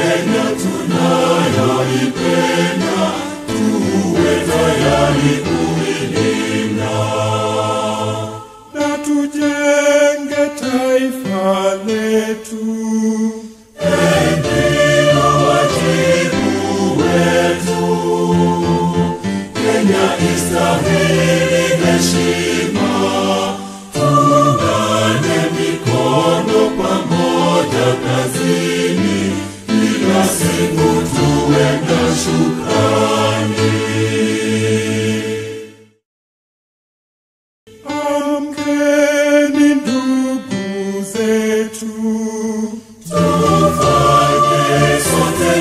Kenya tunayoipenda, tuwe tayari kuilinda na tujenge taifa letu. ndio wajibu wetu. Kenya istahili heshima, tuungane mikono pamoja kazini, kila siku tuwe na shukrani. Amkeni ndugu zetu, Tufanye sote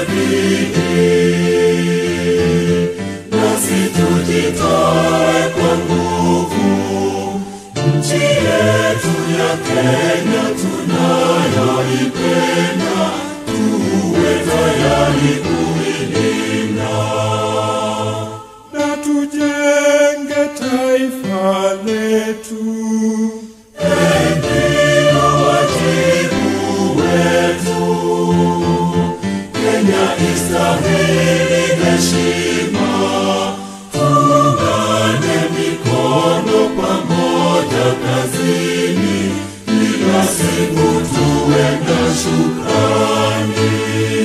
bidii, nasi tujitoe kwa nguvu. Nchi yetu ya Kenya tunayoipenda, tuwe tayari kuilinda. na tujenge taifa letu. Ndio wajibu wetu. Kenya istahili heshima, tuungane mikono pamoja kazini, kila siku tuwe na shukrani.